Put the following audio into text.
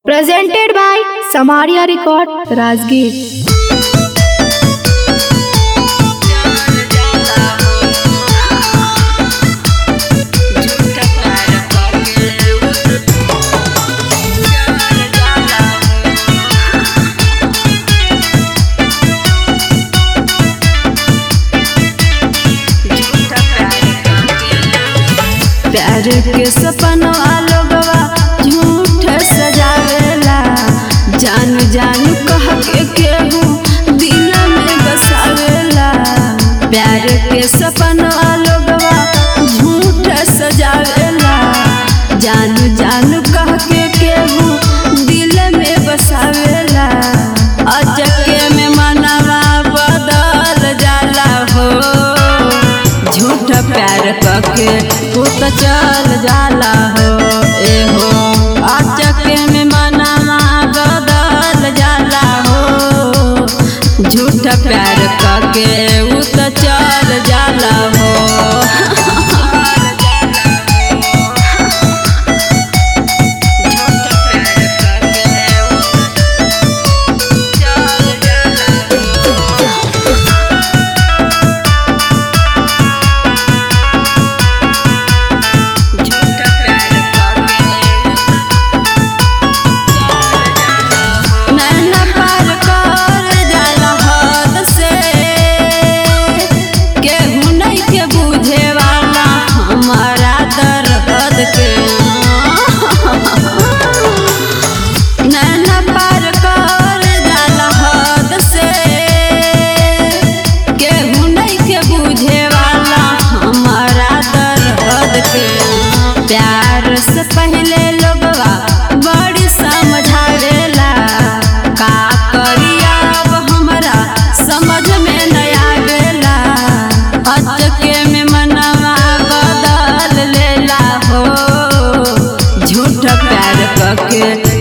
Presented by Samaria Record, Rajgir. प्यार के सपनवा लोगवा झूठ सजावेला जान जान कह के केहू दिल में बसावेला प्यार के सपनवा लोगवा झूठ सजावेला जान जान कह के केहू दिल में बसावेला अचके में मनवा बदल जाला हो झूठ प्यार कके तू तो चल जाला हो ए हो अचके में मनवा बदल जाला हो झूठ प्यार कके ऊ तो चल जाला हो नैना पार कर जाला हद से केहू नहीं के बुझे वाला हमारा दर्द के नैना पार कर जाला हद से केहू नहीं के बुझे वाला हमारा दर्द के प्यार से पहले लोगवा बड़ी समझावेला का करिया अब हमरा समझ में नहीं आवेला अचके में मनवा बदल लेला हो झूठ प्यार कके